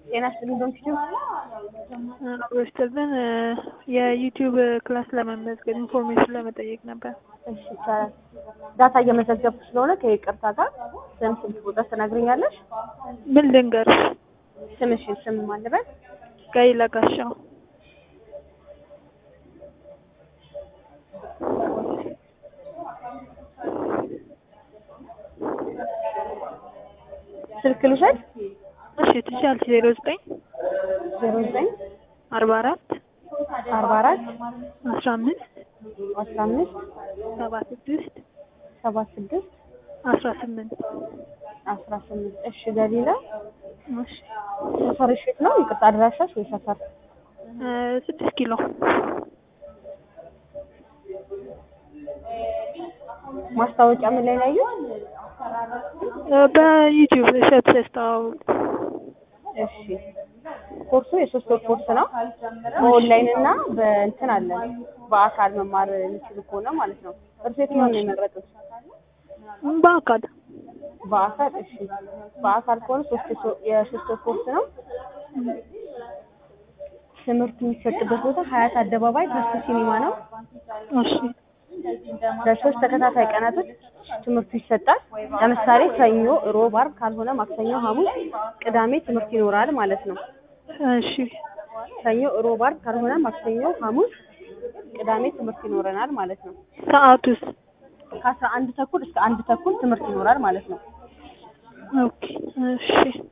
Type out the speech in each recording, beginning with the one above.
ጤና ይስጥልኝ ዶክተር አብሮስተልን የዩቲዩብ ክላስ ለመመዝገብ ኢንፎርሜሽን ለመጠየቅ ነበር። እሺ ይቻላል። ዳታ እየመዘገብኩ ስለሆነ ከይቅርታ ጋር ስም ስልክ ቁጥር ትነግሪኛለሽ? ምን ልንገርሽ? ስምሽን ስም ማን ልበል? ጋይላ ጋሻው ስልክ ልውሰድ? እሺ ትችያለሽ። ዜሮ ዘጠኝ ዜሮ ዘጠኝ አርባ አራት አርባ አራት አስራ አምስት አስራ አምስት ሰባ ስድስት ሰባ ስድስት አስራ ስምንት አስራ ስምንት እሺ ገሊላ እሺ ሰፈርሽ የት ነው? ይቅርታ አድራሻሽ ወይ ሰፈር? እ ስድስት ኪሎ ማስታወቂያ ምን ላይ ነው ያየሁት? እ በዩቲዩብ እሸት ሲያስተዋውቅ እሺ ኮርሱ የሶስት ወር ኮርስ ነው። በኦንላይን እና በእንትን አለ በአካል መማር የሚችሉ ከሆነ ማለት ነው። እርሱ የትኛውን ነው የመረጡት? በአካል በአካል እሺ። በአካል ከሆነ ሶስት የሶ- የሶስት ወር ኮርስ ነው። ትምህርት የሚሰጥበት ቦታ ሀያት አደባባይ ተስፉ ሲኒማ ነው። እሺ በሶስት ተከታታይ ቀናቶች ትምህርቱ ይሰጣል። ለምሳሌ ሰኞ፣ ሮብ፣ ዓርብ ካልሆነ ማክሰኞ፣ ሐሙስ፣ ቅዳሜ ትምህርት ይኖራል ማለት ነው። እሺ ሰኞ፣ ሮብ፣ ዓርብ ካልሆነ ማክሰኞ፣ ሐሙስ፣ ቅዳሜ ትምህርት ይኖረናል ማለት ነው። ሰዓቱስ? ከአስራ አንድ ተኩል እስከ አንድ ተኩል ትምህርት ይኖራል ማለት ነው። ኦኬ እሺ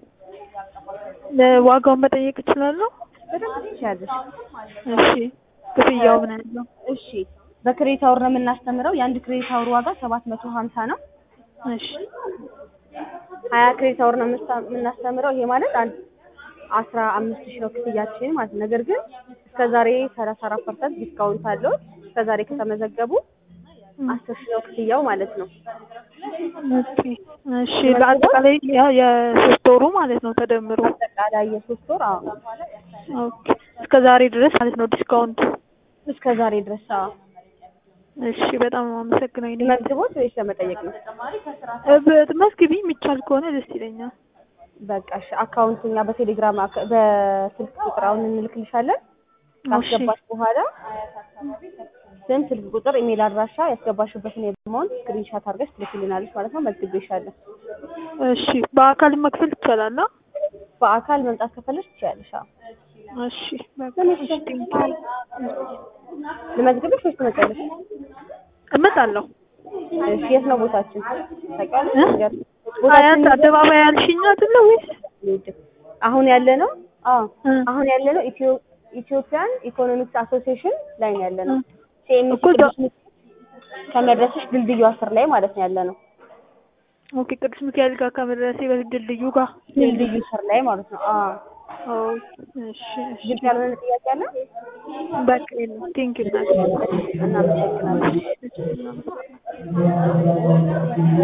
ለዋጋውን መጠየቅ እችላለሁ? በደንብ ትችያለሽ። እሺ ክፍያው ምን ያህል ነው? እሺ በክሬዲት አወር ነው የምናስተምረው። የአንድ ክሬዲት አወር ዋጋ ሰባት መቶ ሀምሳ ነው። እሺ ሀያ ክሬዲት አወር ነው የምንስታ- የምናስተምረው። ይሄ ማለት አንድ አስራ አምስት ሺህ ነው ክፍያችን ማለት ነው። ነገር ግን እስከ ዛሬ ሰላሳ አራት ፐርሰንት ዲስካውንት አለው። እስከ ዛሬ ከተመዘገቡ አስር ሺህ ነው ክፍያው ማለት ነው። ኦኬ እሺ ለአጠቃላይ ያ የሶስት ወሩ ማለት ነው ተደምሮ አጠቃላይ የሶስት ወር አዎ፣ ኦኬ እስከ ዛሬ ድረስ ማለት ነው ዲስካውንቱ እስከ ዛሬ ድረስ አዎ። እሺ በጣም አመሰግናለሁ እኔ መዝግቦት ወይስ ለመጠየቅ ነው? እ በ- መዝግቢ የሚቻል ከሆነ ደስ ይለኛል በቃ እሺ። አካውንት እኛ በቴሌግራም አካ- በስልክ ቁጥር አሁን እንልክልሻለን። ካስገባሽ በኋላ ስም፣ ስልክ ቁጥር፣ ኢሜል አድራሻ ያስገባሽበትን የአማውንት ስክሪንሻት አድርገሽ ትልክልናለች ማለት ነው። መዝግቤሻለሁ። እሺ በአካል መክፈል ይቻላል አ? በአካል መምጣት ከፈለሽ ትችያለሽ። አዎ። እሺ በቃ እሺ ቴንኪው ልመዝግብሽ ወይስ ትመጫለሽ? እመጣለሁ እሺ። የት ነው ቦታችን ታውቂያለሽ? እ? ንገሪኝ። አያት ቦታችን አደባባይ ያልሽኝ አይደለ ወይስ ንገሪኝ። አሁን ያለ ነው? አዎ እ? አሁን ያለ ነው ኢትዮ ኢትዮጵያን ኢኮኖሚክስ አሶሲዬሽን ላይ ነው ያለ ነው። እ? ሲኤምሲ እኮ እዛ- ቅዱስ ሚካኤል ከመድረስሽ ድልድዩ አስር ላይ ማለት ነው ያለ ነው። ኦኬ ቅዱስ ሚካኤል ጋር ከመድረሴ በፊት ድልድዩ ጋር ድልድዩ ስር ላይ ማለት ነው። አዎ ኦ እሺ እሺ ግልጽ ያልሆነ ጥያቄ አለ? በቃ የለም ቴንኪው እናቴ እናመሰግናለን። እሺ፣ እናመሰግናለን